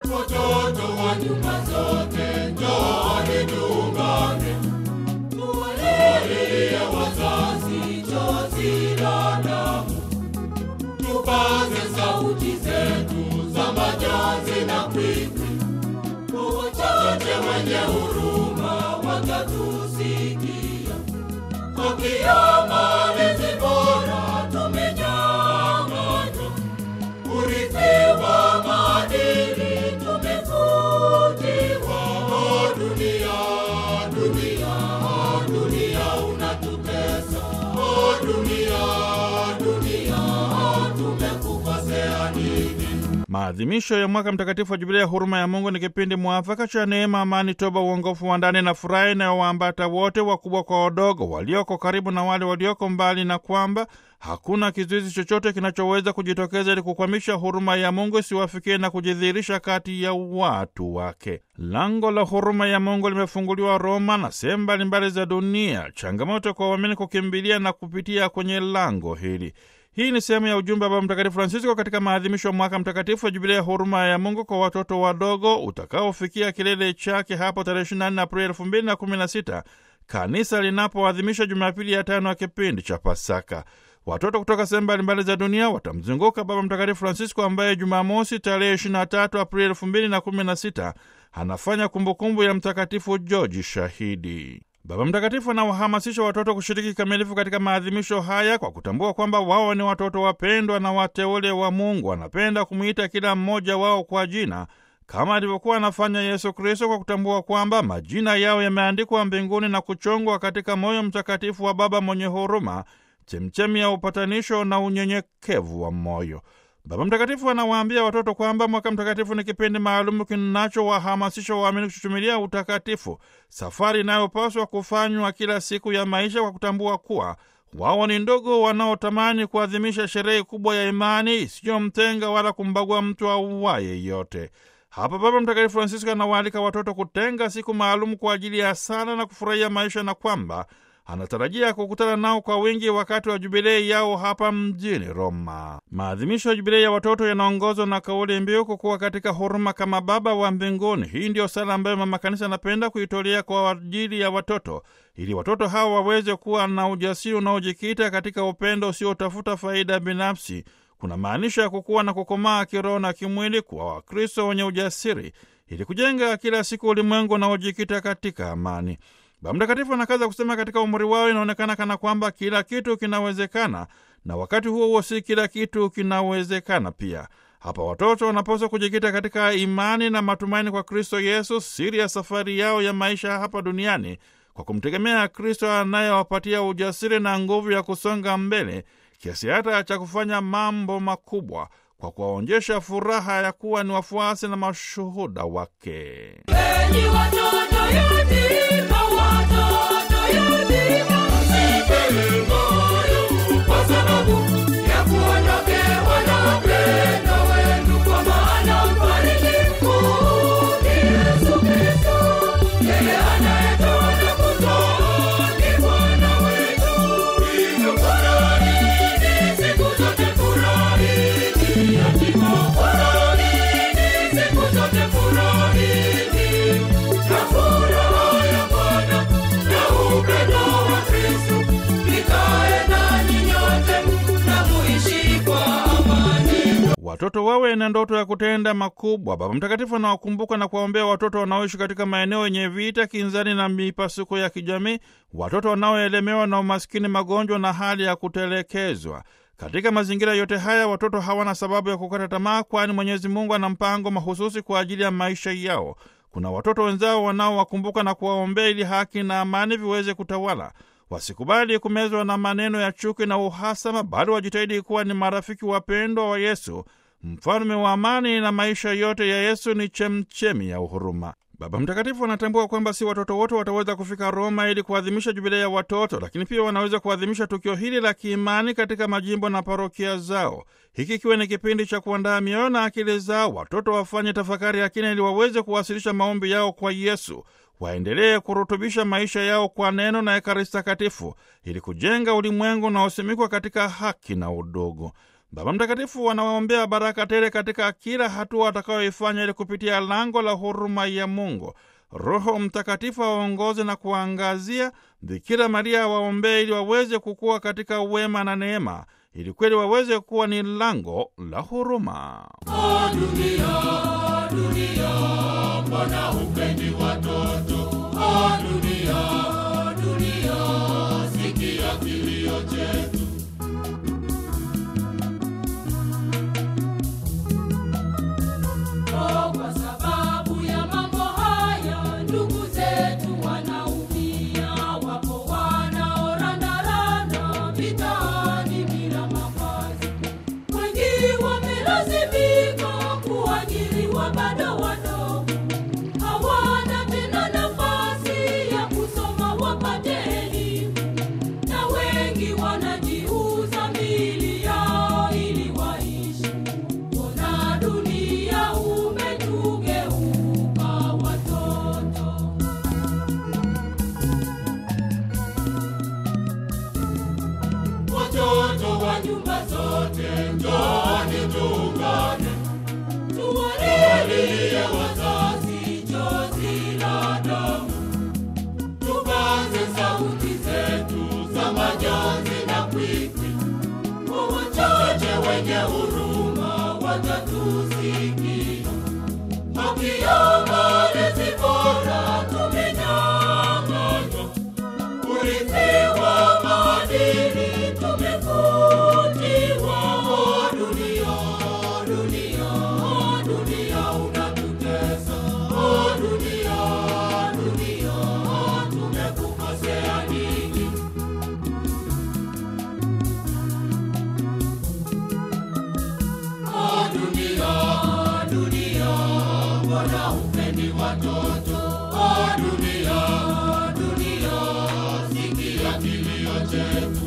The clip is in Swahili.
Watoto wa nyumba zote, njooni tuungane, tuwalilie wazazi chozi la damu, tupaze sauti zetu za majonzi na kwikwi, kwa wachache wenye huruma watatusikia. Haki ya malezi bora tumenyang'anywa, urithi wa maadili tumefutiwa. Oh, dunia, dunia, oh, dunia unatutesa. Oh, dunia, dunia, oh, tumekukosea nini? Maadhimisho ya mwaka mtakatifu wa Jubilia ya huruma ya Mungu ni kipindi mwafaka cha neema, amani, toba, uongofu wa ndani na furaha inayowaambata wote, wakubwa kwa wadogo, walioko karibu na wale walioko mbali, na kwamba hakuna kizuizi chochote kinachoweza kujitokeza ili kukwamisha huruma ya Mungu isiwafikie na kujidhihirisha kati ya watu wake. Lango la huruma ya Mungu limefunguliwa Roma na sehemu mbalimbali za dunia, changamoto kwa waamini kukimbilia na kupitia kwenye lango hili. Hii ni sehemu ya ujumbe wa Baba Mtakatifu Francisco katika maadhimisho ya mwaka mtakatifu wa Jubilia ya huruma ya Mungu kwa watoto wadogo utakaofikia kilele chake hapo tarehe 24 Aprili 2016 kanisa linapoadhimisha Jumapili ya tano ya kipindi cha Pasaka. Watoto kutoka sehemu mbalimbali za dunia watamzunguka Baba Mtakatifu Francisco ambaye Jumamosi tarehe 23 Aprili 2016 anafanya kumbukumbu ya Mtakatifu George Shahidi. Baba Mtakatifu anawahamasisha watoto kushiriki kikamilifu katika maadhimisho haya kwa kutambua kwamba wao ni watoto wapendwa na wateule wa Mungu. Anapenda kumwita kila mmoja wao kwa jina kama alivyokuwa anafanya Yesu Kristo, kwa kutambua kwamba majina yao yameandikwa mbinguni na kuchongwa katika moyo mtakatifu wa Baba mwenye huruma, chemchemi ya upatanisho na unyenyekevu wa moyo. Baba Mtakatifu anawaambia watoto kwamba mwaka mtakatifu ni kipindi maalumu kinachowahamasisha waamini kuchuchumilia utakatifu, safari inayopaswa kufanywa kila siku ya maisha kwa kutambua kuwa wao ni ndogo wanaotamani kuadhimisha sherehe kubwa ya imani isiyomtenga wala kumbagua mtu auaye yote. Hapa Baba Mtakatifu Francisco anawaalika watoto kutenga siku maalum kwa ajili ya sala na kufurahia maisha na kwamba anatarajia kukutana nao kwa wingi wakati wa jubilei yao hapa mjini Roma. Maadhimisho ya jubilei ya watoto yanaongozwa na kauli mbiu kukuwa katika huruma kama Baba wa mbinguni. Hii ndiyo sala ambayo Mama Kanisa anapenda kuitolea kwa ajili ya watoto, ili watoto hawa waweze kuwa na ujasiri unaojikita katika upendo usiotafuta faida binafsi. Kuna maanisha ya kukuwa na kukomaa kiroho na kimwili, kuwa Wakristo wenye ujasiri, ili kujenga kila siku ulimwengu unaojikita katika amani. Baba Mtakatifu anakaza kusema katika umri wao inaonekana kana kwamba kila kitu kinawezekana, na wakati huo huo si kila kitu kinawezekana pia. Hapa watoto wanapaswa kujikita katika imani na matumaini kwa Kristo Yesu, siri ya safari yao ya maisha hapa duniani, kwa kumtegemea Kristo anayewapatia ujasiri na nguvu ya kusonga mbele kiasi hata cha kufanya mambo makubwa, kwa kuwaonyesha furaha ya kuwa ni wafuasi na mashuhuda wake. Enyi watoto yatima, watoto yatima, msipeni moyo kwa sababu ya kuondokewa na upendo wenu, kwa maana mfariji mkuu ni Yesu Kristo. Yeye anayetoa na kutoa ni Bwana wetu. Hivyo furahini siku zote, furahini yatima, furahini siku zote, furahini na furaha ya Bwana na upendo wa Kristo vikae nanyi nyote na muishi kwa amani. Watoto wawe na ndoto ya kutenda makubwa. Baba Mtakatifu anawakumbuka na kuwaombea watoto wanaoishi katika maeneo yenye vita, kinzani na mipasuko ya kijamii, watoto wanaoelemewa na umaskini, magonjwa na hali ya kutelekezwa. Katika mazingira yote haya, watoto hawana sababu ya kukata tamaa, kwani Mwenyezi Mungu ana mpango mahususi kwa ajili ya maisha yao. Kuna watoto wenzao wanaowakumbuka na kuwaombea ili haki na amani viweze kutawala. Wasikubali kumezwa na maneno ya chuki na uhasama, bali wajitahidi kuwa ni marafiki wapendwa wa Yesu, mfalme wa amani, na maisha yote ya Yesu ni chemchemi ya uhuruma. Baba Mtakatifu anatambua kwamba si watoto wote wataweza kufika Roma ili kuadhimisha jubilei ya watoto, lakini pia wanaweza kuadhimisha tukio hili la kiimani katika majimbo na parokia zao. Hiki ikiwa ni kipindi cha kuandaa mioyo na akili zao, watoto wafanye tafakari ya kina ili waweze kuwasilisha maombi yao kwa Yesu, waendelee kurutubisha maisha yao kwa neno na Ekaristi Takatifu ili kujenga ulimwengu unaosimikwa katika haki na udugu. Baba Mtakatifu anawaombea baraka tele katika kila hatua atakayoifanya ili kupitia lango la huruma ya Mungu. Roho Mtakatifu awaongoze na kuwaangazia. Bikira Maria awaombee ili waweze kukua katika wema na neema, ili kweli waweze kuwa ni lango la huruma. O dunia, dunia, mbona hupendi watoto? O dunia, dunia, sikia kilio chetu. Oh, kwa sababu ya mambo haya ndugu zetu wanaumia, wapo wanaorandaranda mitaani bila makazi, wengi wamelazimika kuajiriwa bado wadogo, hawana tena nafasi ya kusoma wapate elimu, na wengi wanajiuza mili yao ili waishi. Ona dunia umetugeuka watoto. Watoto wa nyumba zote, njooni tuungane, tuwalilie wazazi chozi la damu, tupaze sauti zetu za majonzi na kwikwi, kwa wachache wenye huruma watatusikia. Haki ya malezi bora tumenyang'anywa, urithi wa maadili tumefutiwa. O dunia, dunia, dunia unatutesa. O dunia, dunia, tumekukosea nini? O dunia, dunia, mbona hupendi watoto? O dunia, dunia, sikia kilio chetu.